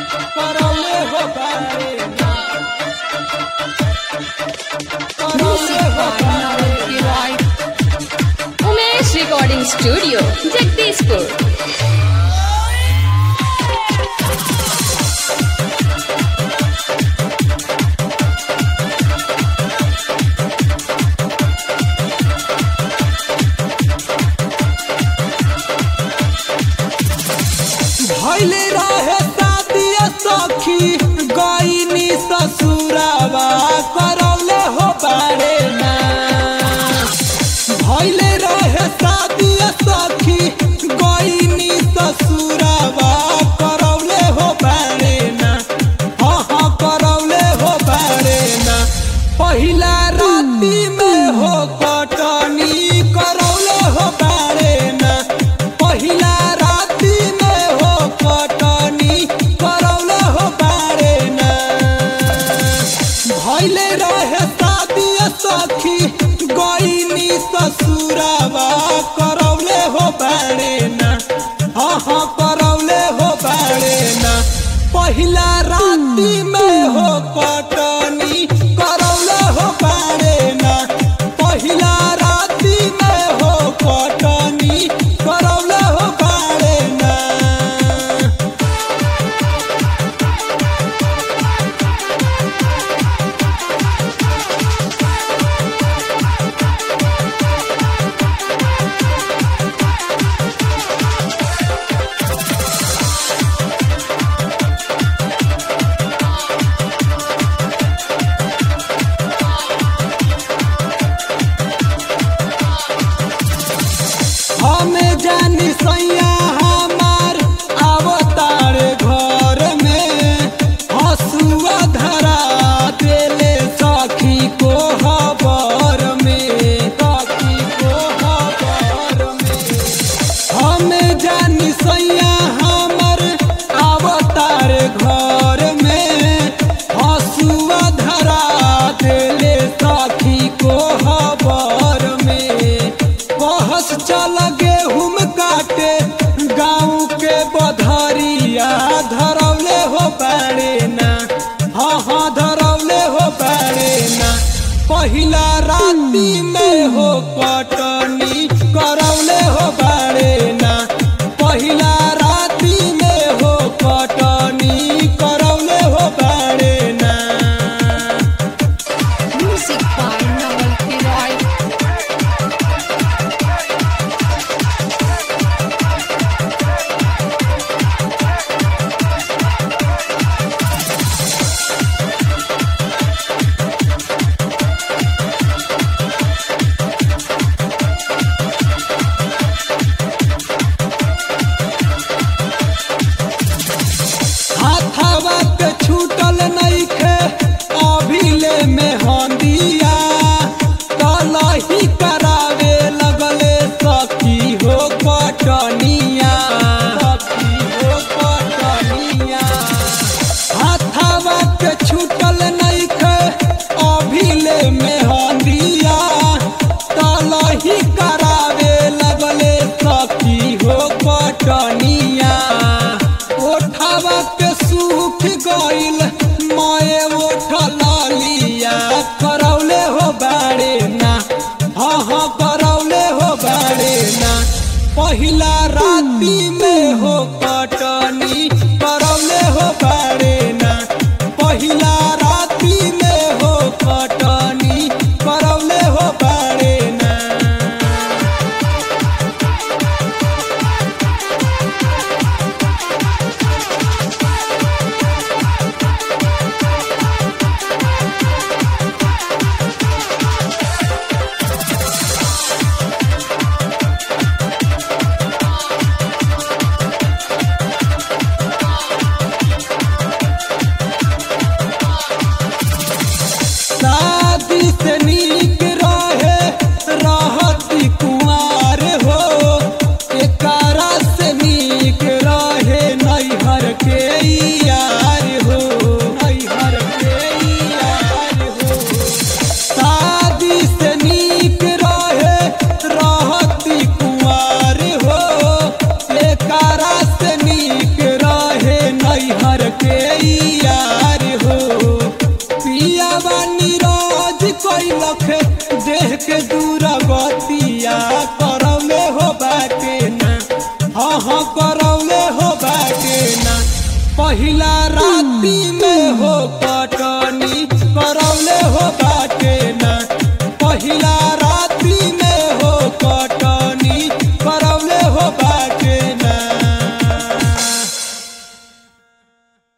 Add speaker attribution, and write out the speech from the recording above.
Speaker 1: करौले हो बारे ना
Speaker 2: Music by Naval Kiroy. Umesh Recording Studio, Jagdishpur.
Speaker 1: भैले रहे शादिया सखी गईनी ससुरावा करौले हो बारे ना भैले रहे शादिया सखी गईनी ससुरावा करौले हो बारे ना हाँ हाँ करौले हो बारे ना पहिला राती में हो कटनी करौले हो बारे ना पहिला राती में हो कटनी करौले हो बारे ना भैले रहे शादिया सखी गईनी ससुरावा करौले हो बारे ना हाँ हाँ करौले हो बारे ना पहिला राती में हो कटनी करौले हो बारे ना पहिला राती में हो कटनी करौले हो बारे ना हमें जानी सैया हमार अवतार घर में हसुआ धरा देले सखी को हबर में सखी को हबर में हमें जानी सैया हमर अवतार घर में हसुआ धरा देले सखी को हबर में बहस चल गेहूं काटे गाँव के बधरिया धरौले हो बारे ना हाँ हाँ धरौले हो बारे ना पहिला राती में हो कटनी करौले हो बारे ना पहिला राती में हो कटनी करौले हो बारे ना
Speaker 2: Music by Naval Kiroy.
Speaker 1: हाथावा के छूटल नइखे अभिले में हंदिया कलही करावे लगले सखी हो कटनिया सखी हो कटनिया हाथावा के छूटल नइखे अभिले में हंदिया कलही करावे लगले सखी हो कटनिया ओठावा के सूख गइल माए ओठ लालिया करौले हो बारे ना हाँ हाँ करौले हो बारे ना पहिला राती में हो कटनी करौले हो बारे ना पहिला राती में हो कटनी करौले हो बारे ना शादी से नीक रहे रहती कुमार हो एकरा से नीक रहे नैहर के यार हो नैहर के यार हो शादी से नीक रहे रहती कुमार हो एकरा से नीक रहे नैहर के देह के दूर गतिया करौले हो बाटे ना हाँ हाँ करौले हो बाटे ना पहिला राती में हो कटनी